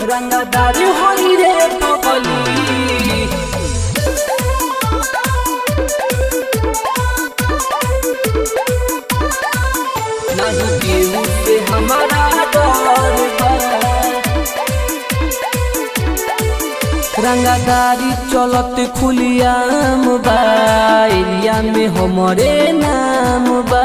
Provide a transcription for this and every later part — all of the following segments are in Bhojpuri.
रंगदारी होई रे पगली नहीं केहू से हमारा डर बा रंगादारी चलत खुलियाम बा एरिया में हमरे नाम बा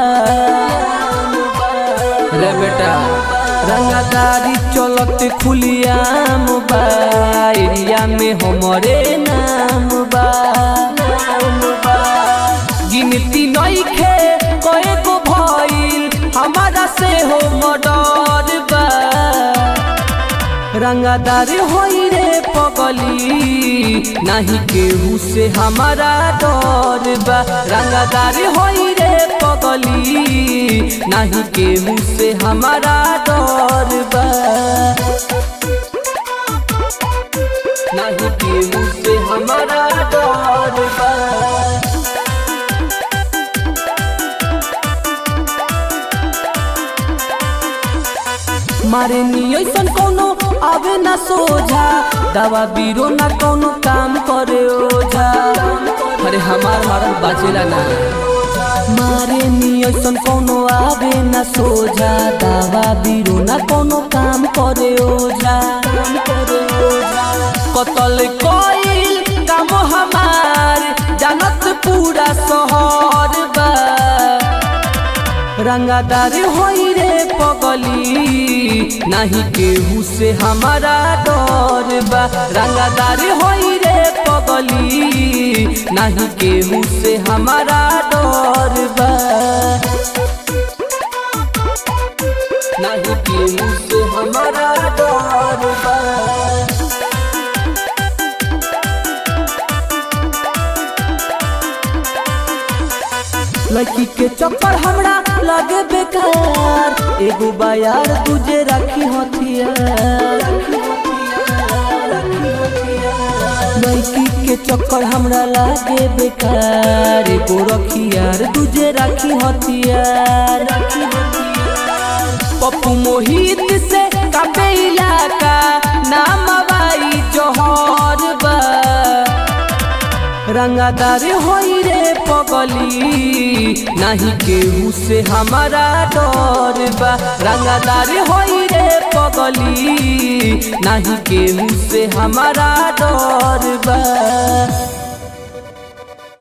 रे बेटा रंगादारी चलत खुलियाम बा एरिया में हमरे नाम बा नाम बा गिनती नइखे कए गो भइल हमारा से हो मडर बा रंगदार होई रे पगली नहीं केहू से हमारा डर बा रंगदार होई रे पगली नहीं केहू से हमारा डर बा नहीं केहू से हमारा डर बा मारे नी ऐसन कोनो आवे ना सोझा दवा बीरो ना कोनो काम करे ओझा अरे हमार मारल बाजेला ना मारे नी ऐसन कोनो आवे ना सोझा दवा बीरो ना कोनो काम करे ओझा काम करे ओझा कतल कोइल काम हमार जानत पूरा शहर बा रंगादार होई रे पगली नहीं केहू से हमारा डर बा रंगादार होई रे पगली नहीं केहू से हमारा डर बा नहीं केहू से हमारा डर बा लड़की के चक्कर हमरा लगे बेकार एगो बायार दूजे रखी हथियार लड़की के चक्कर हमरा लागे बेकार एगो रखियार दूजे रखी हथियार पप्पू मोहित से कापे इलाका नाम बाई जोहर बा रंगादार होई रे पगली नहीं केहू से हमारा डर बा रंगादार होई रे पगली नहीं केहू से हमारा डर बा